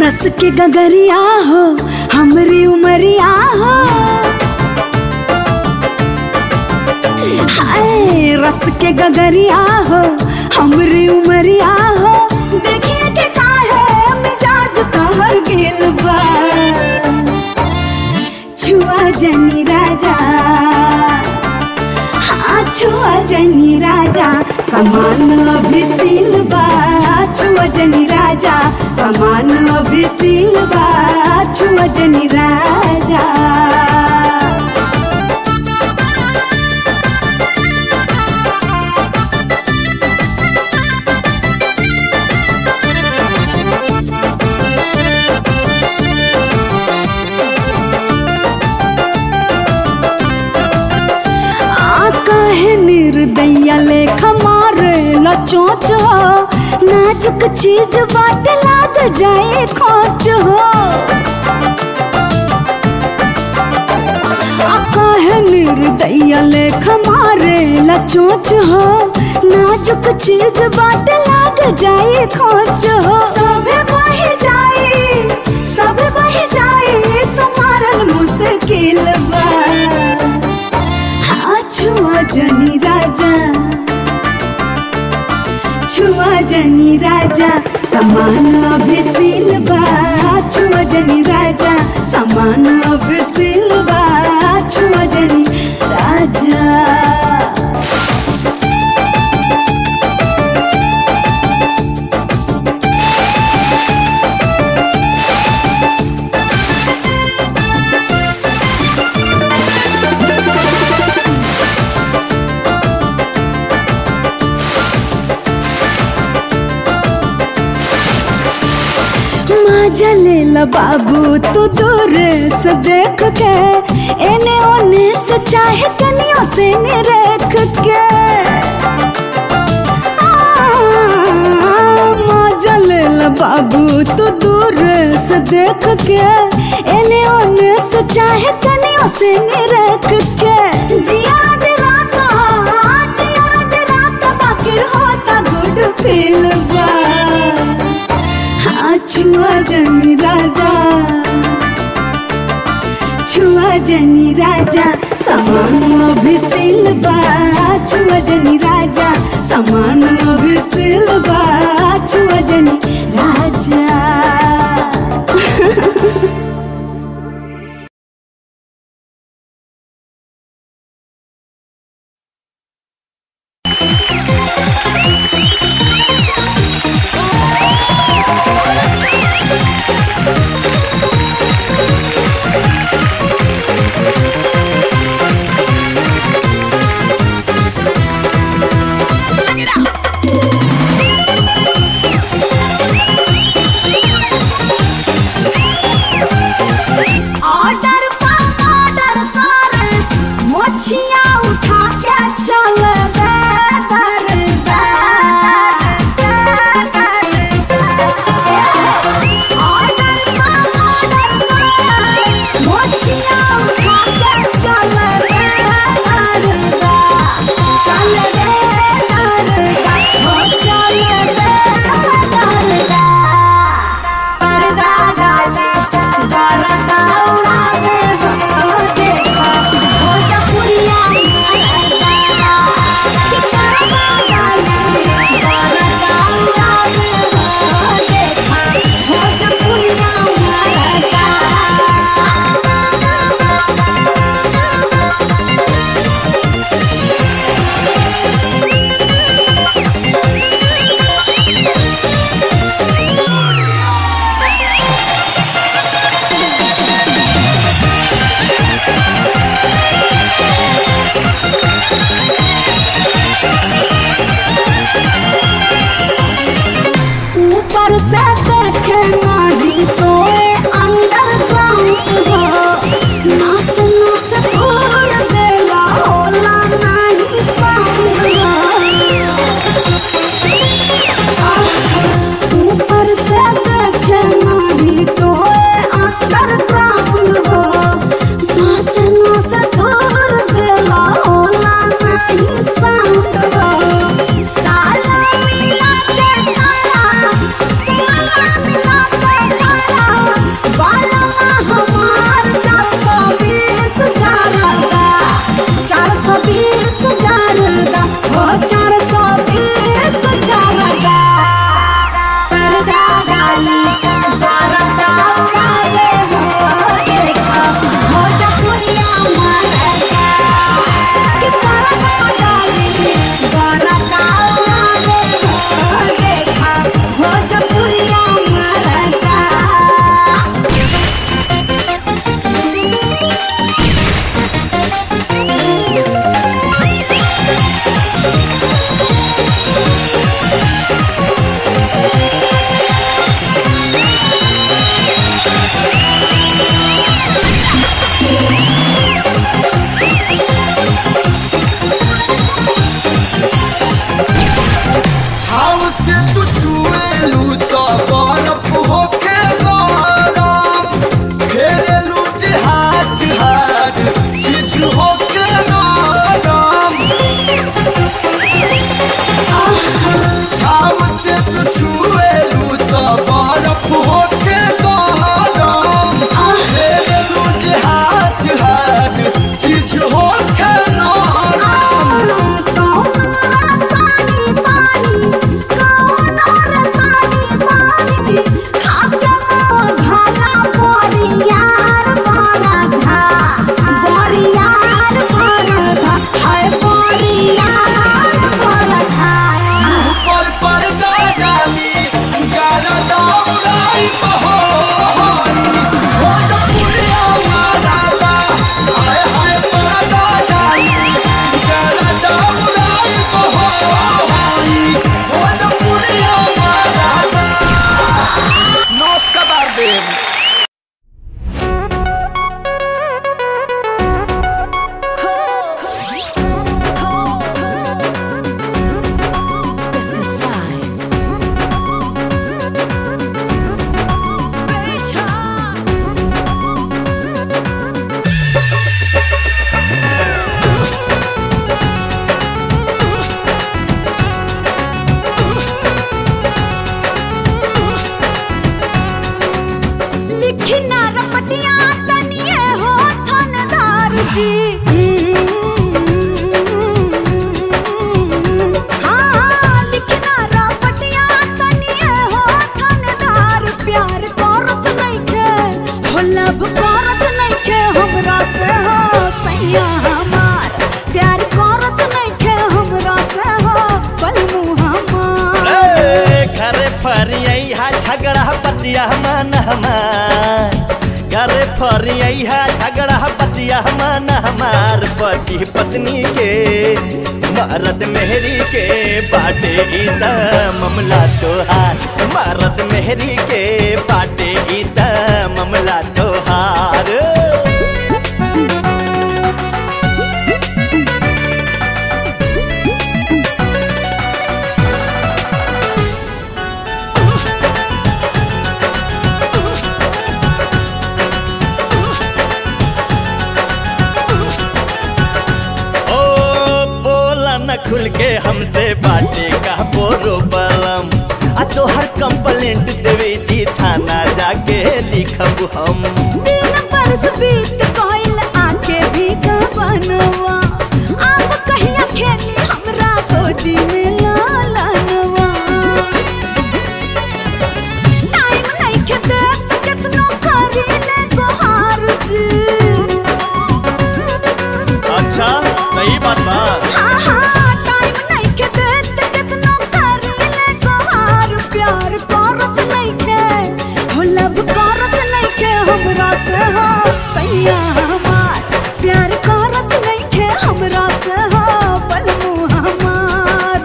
रस के गगरिया हो हमरी उमरिया हो हाय रस के गगरिया हो हमरी उमरिया हो देखिए के काहे मिजाज तोहर गिल बा छुआ जनी राजा हाँ छुआ जनी राजा समान अभी सिलबा छुआ जनी राजा समान अभी सिलबा छुआ जनी राजा आ काहे निर्दया लेख मारे ला चोच हो नाजुक चीज बाट लाग जाए खोच हो आ काहे निर्दया लेख मारे ला चोच हो नाजुक चीज बाट लाग जाए खोच हो सबे बह जाए सबे बह जाए सुमारल मुश्किल बा हाँ छुआ जनी राजा छुआ जनी राजा समान अभी सिलबा छुआ जनी राजा समान अभी सिलबा छुआ जनी राजा मजा ले ला बाबू तू दूर से देख के एने ओने से चाहे कनियों से निरेख के हाँ, मजा ले ला बाबू तू दूर से देख के एने ओने से चाहे कनियों से निरेख के जिया डराता जिया डराता बाकिर होता गुड फील बा हाँ छुआ जनी राजा छुआ जनी राजा समान अभी सिलबा छुआ जनी राजा समान अभी सिलबा छुआ जनी राजा Check it out. बतिया मान हमार करे फरिया झगड़ा बतिया मान हमार पति पत्नी के मरद मेहरी के बाटे ई त मामला तोहार मरद मेहरी के बाटे ई त मामला तोहार ओ बोला न खुल के हमसे बाटे का बोरो बलम आ तोहर कंप्लेंट देवे जी थाना जाके लिखब हम दिन बरस बीत गइल आके भी बनवा अब कहिया खेली हमरा गोदी में लालनवा टाइम नइखे देत केतनो करी ले गोहार जी अच्छा सही बात बा हाँ हाँ टाइम नइखे देत केतनो करी ले गोहार प्यार करत नइखे हो लब करत नइखे हमरा से हो सैया हमार प्यार करत नइखे हमरा से हो बलमु हमार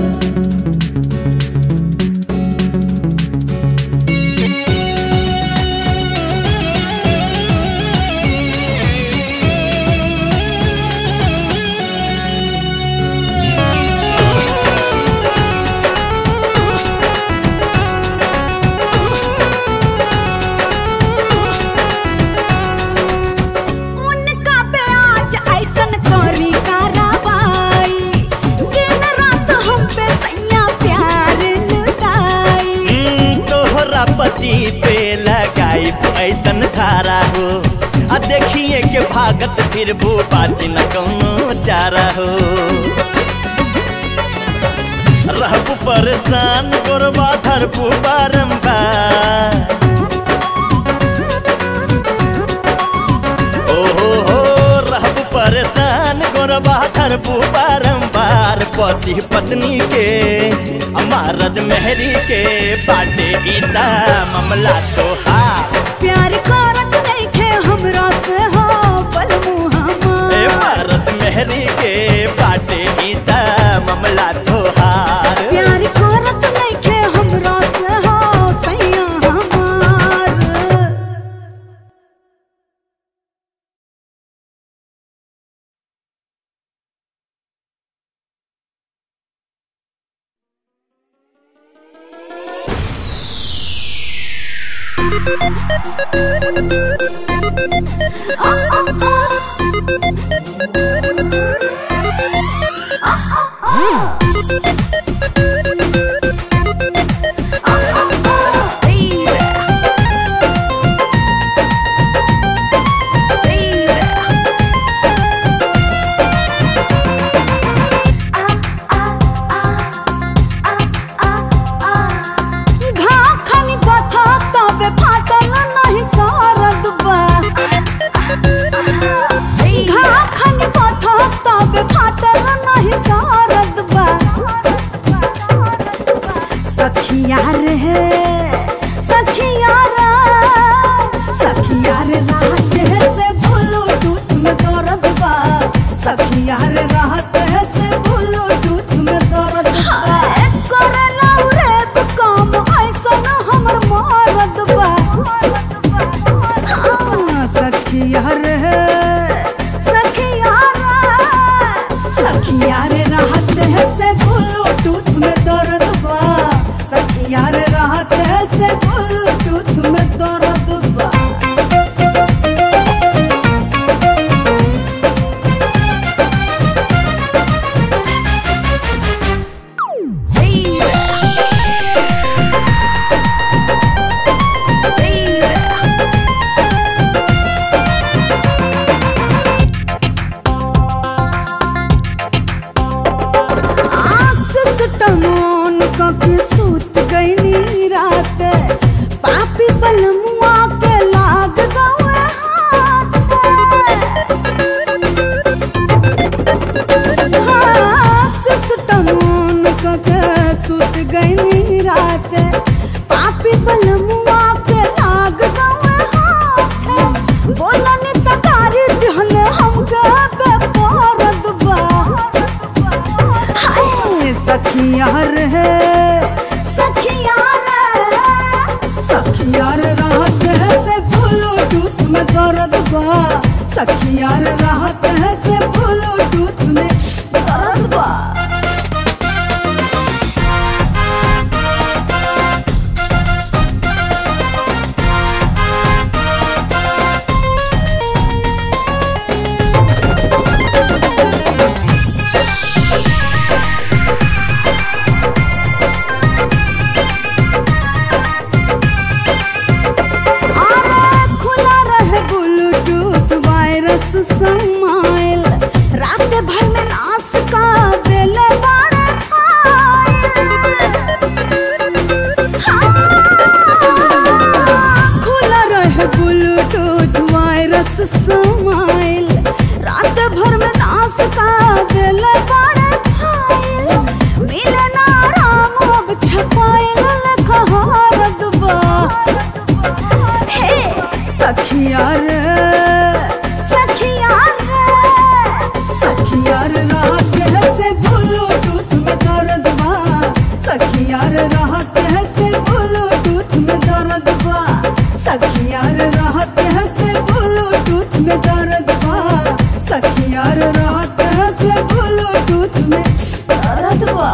उनका पे आज ऐसन करी कार्रवाई दिन रात हम पे सैया प्यार लुटाई हम्म, तोहरा पति पे लगाई ऐसन धारा हो आ देखिए के भागत फिर भू बाची न कौनो चारा हो रहबू परेशान गोरबा धरबू बारम्बार ओहो हो रहबू परेशान गोरबा धरबू बारम्बार पति पत्नी के अमारद मेहरी के बाटे इता मामला तोहार प्यार करत नइखे हमरा से हो बलमु ए हमार भारत मेहरी के बाटे इता मामला तोहार प्यार करत नइखे हमरा से हो सैया हमार घाव खानी बथा तबे फाटल नहीं सरद बा घाव खानी बथा तबे फाटल नहीं सरद बा सखिया रे सखिया रे सखिया रे राहत है से ब्लूटूथ में दर्द बा सखिया रे राहत है से ब्लूटूथ में दर्द बा करे लाउ रे तो काम ऐसन हमर मारद बा हाँ, सखिया रे सखिया रे सखिया रे राहत है से ब्लूटूथ में दर्द बा सखिया रे राहत है से ब्लूटूथ में दर्द बा आस टमोन कभी सूत गई रात पापी बलमुआ के लाग गए हाथ आस टमोन कभी सूत गई रात पापी बलमुआ सखिया रे सखिया रे सखिया रे राहत है से ब्लूटूथ में दर्द बा सखिया रे राहत है से ब्लूटूथ में दर्द बा आरे खुला रहे ब्लूटूथ वायरस समाइल रात भर में नाश का दिल बड़े खुला रहे ब्लूटूथ वायरस समाइल रात भर में नाश का दिल बड़े मिले ना राम अब छपाइल कहाँ रदबा हे सखिया रे सखिया रे सखिया रे रात है से ब्लूटूथ में दर्द बा सखिया रे रात है से ब्लूटूथ में दर्द बा सखिया रे रात है से ब्लूटूथ में दर्द बा सखिया रे रात है से ब्लूटूथ में दर्द बा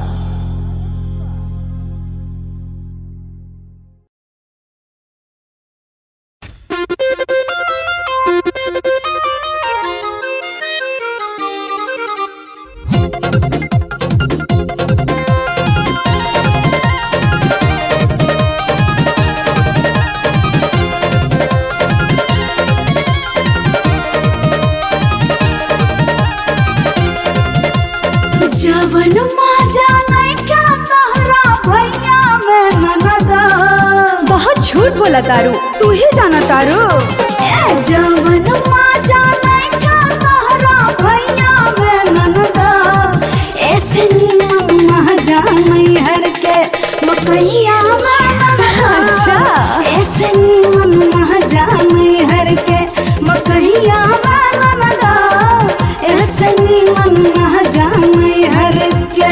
जवन माजा नहीं क्या तहरा भैया में ननदा बहुत झूठ बोला तारू तू ही जाना तारू ए जवन माजा नहीं क्या तहरा भैया में ननदा ऐसे निमन माजा नहीं हर के मकैया में ननदा अच्छा। ऐसे निमन माजा नहीं हर के मकैया में ननदा ऐसे निमन माजा नहीं हर के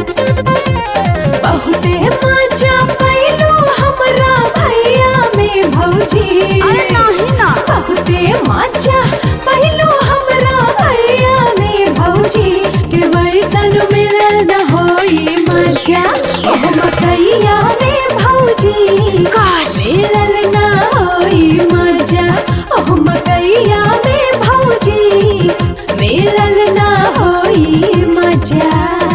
बहुते मजा पैलू हमरा भैया में भौजी अरे नाही ना बहुते मजा पैलू हमरा भैया में भौजी के वैसन मिलल न होई मजा ओह मकैया में भौजी काश। मिलल न होई मजा ओह मकैया में भौजी मिलल न होई मजा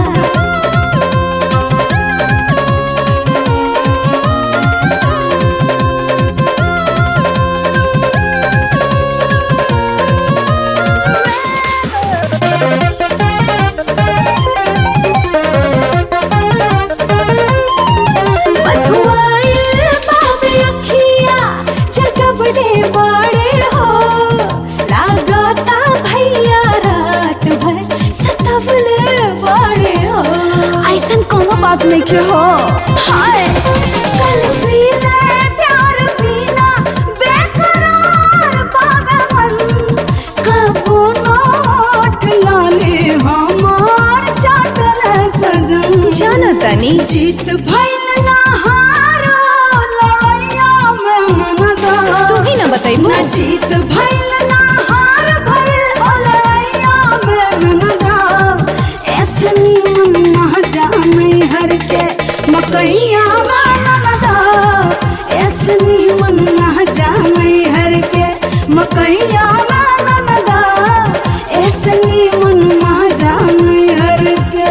बधुआइल बाबे अखिया जगबड़े बाड़े हो लागता भैया रात भर सतवले बाड़े हो ऐसन कोनो बात नहीं के हो हाय कल पीले प्यार पीना बेकरार पागल कबो नोट लाले हमार चाटल सजन जाना तनी जीत भइल ना हारो लड़ाइया में मनदा तू ही ना बताइबू ना जीत भइल ना हार भइल ओ लड़ाइया में मनदा ऐसे निमन ना जाने हर के मकैया में मनदा ऐसे निमन ना जाने हर के मकैया में मनदा ऐसे निमन ना जाने हर के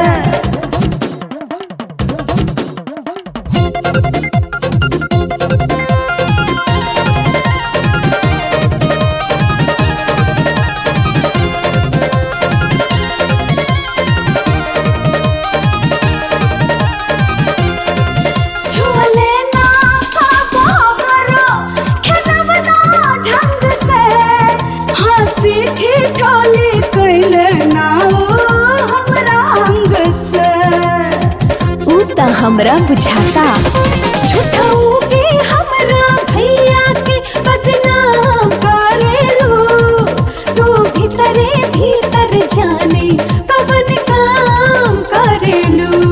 छुअले ना पाबो करो खेलवना ढंग से हंसी ठिठोली कैले ना ओ हमरा अंग से ऊ त हमरा बुझाता झूठाऊ के हमरा भैया के बदनाम करेलू तू भीतरे भीतर जाने कवन काम करेलू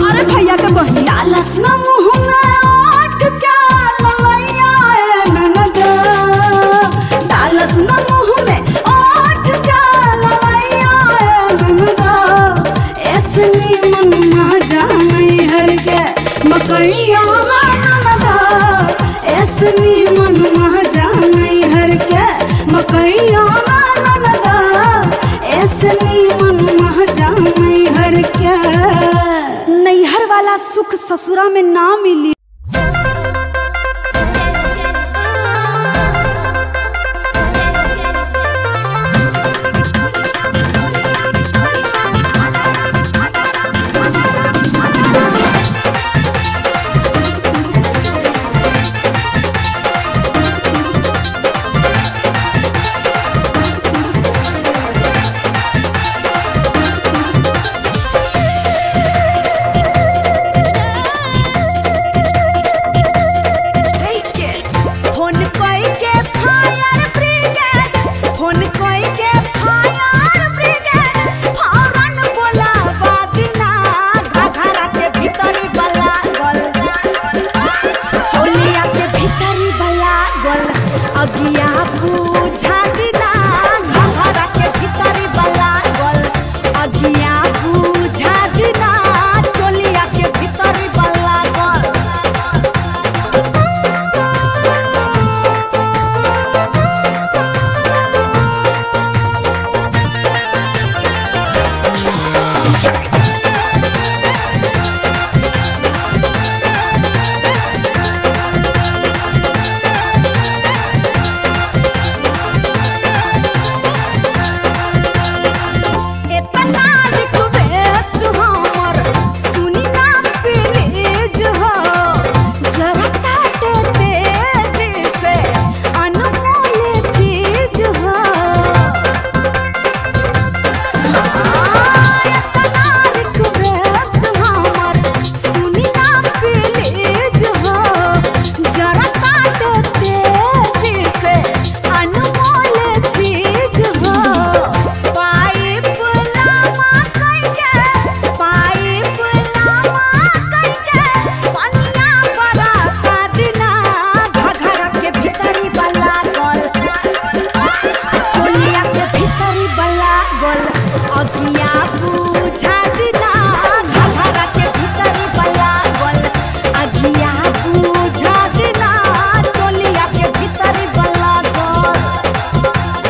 ऐसनी मन महाजा नहीं हर के मकैया मानन दा ऐसनी मन महाजा नहीं हर के नैहर वाला सुख ससुरा में ना मिली फोन कोई के फायर ब्रिगेड फोन कोई के फायर ब्रिगेड फौरन बोला बादिना घघरा के भीतरी बला गल चोलिया के भीतरी बला गल अगिया बुझा दिना घघरा के भीतरी बला गल अगिया बुझा दिना चोलिया के भीतरी बला गल इतना रिक्वेस्ट हमर सुनी ना प्लीज हो जरा काटे तेजी से अनमोल चीज हो इतना रिक्वेस्ट हमर सुनी ना प्लीज हो जरा काटे तेजी से अनमोल चीज हो पाइप लामा कइके पाइप लामा कइके पनिया बरसा दिना घघरा के भीतरी बला गल चोलिया के भीतरी बला गल अगिया बुझा दिना घघरा के भीतरी बला गल अगिया बुझा दिना चोलिया के भीतरी बला गल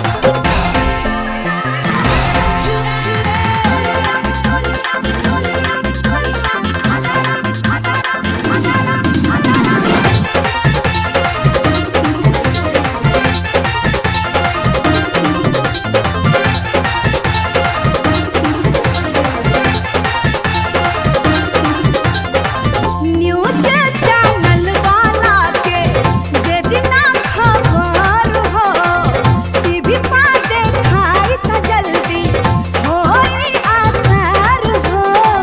न्यूज चैनल वाला के दे दिना खबर हो टीवी पा देखाई त जल्दी होई असर हो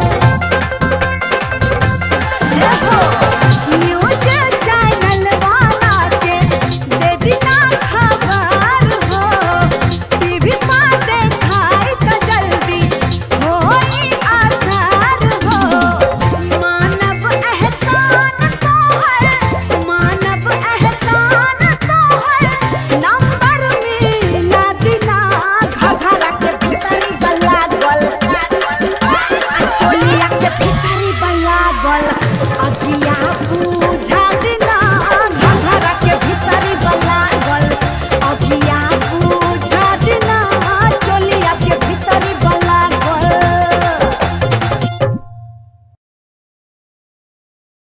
देखो न्यूज चैनल वाला के दे दिना खबर हो टीवी पा देखाई त जल्दी होई असर हो मानव एहसान तो है मानव एहसान तो है नंबर मिला दिना घघरा के भीतरी बला गल आ चोलिया के भीतरी बला गल